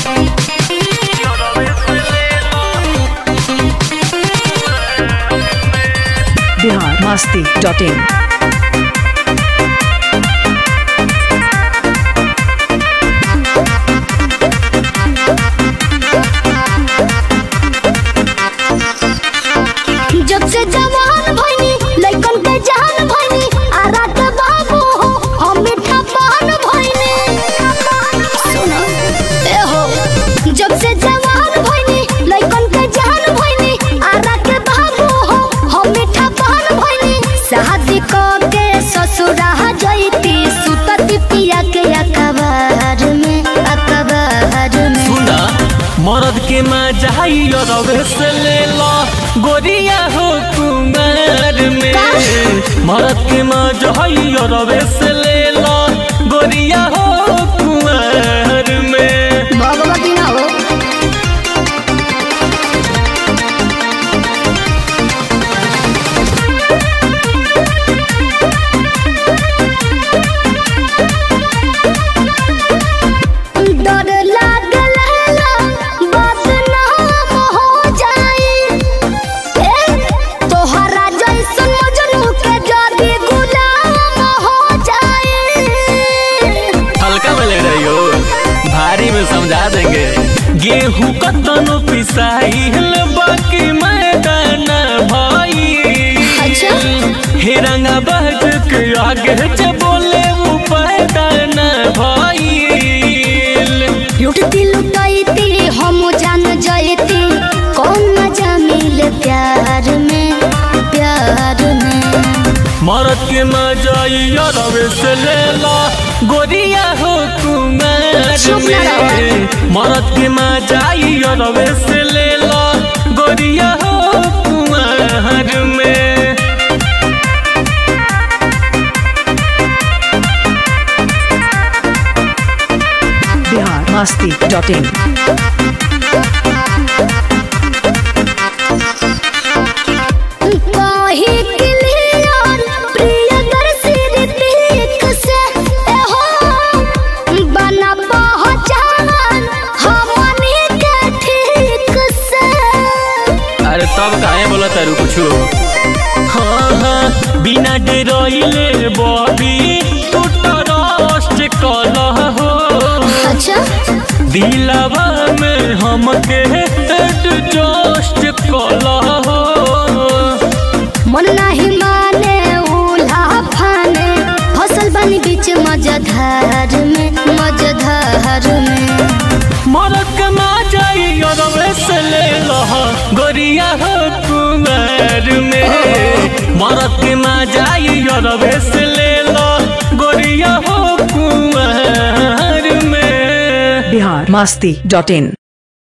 Bihar Masti dot in जब से जवान भइनी लइकन के जान भइनी आ रात बाबू हो हम मीठा पान भइनी सुनो ए हो जब से जवान भइनी लइकन के जान भइनी आ रात बाबू हो हम मीठा पान भइनी शादी क के ससुरा जइती सुतती पिया के अकबार में अकबार में सुना मरद के मजाई रवे से ले लो गोरिया हो कुमार में मरद के मजाई रवे से ले लो गोरिया हो कुमार में भगवती ना हो डर लागल है बदनाम हो जाई ए तोहरा जैसन मजनू के जदी गुलाम हो जाई हल्का में ले रही हो भारी में समझा देंगे गेहूं कतनो पिसाई बाकी मैदान भाई अच्छा हे रंगा बहज के आगे जे बोले वो पैदान भाई लुटती लुटाईती हम जान जाईती कौन मजा मिले प्यार में प्यार में मरद के मजाई रवे से ले ला गोरिया हो कुमार चुप ना में मरद के मजाई रवे से ले ला गोरिया हो कुमार में बिहार मस्ती डॉट इन कही क्लियर प्रियदर्शी ऋतिक से एहो बना पहचान हमनी के ठीक से अरे तब काहे बोला तारू कुछ हाँ हाँ बिना डरोइले बॉबी तू ट्रस्ट कलह हो अच्छा दिलवा में हमके एडजस्ट कलह हो मन नहीं माने उल्हा फाने फसल बनी बीच मजधार में मजधार में मरद के माजाई अरवे से ले लह गोरिया हो कुमार में मरद के माजाई अरवे से ले लह गोरिया हो कुमार में बिहार मस्ती डॉट इन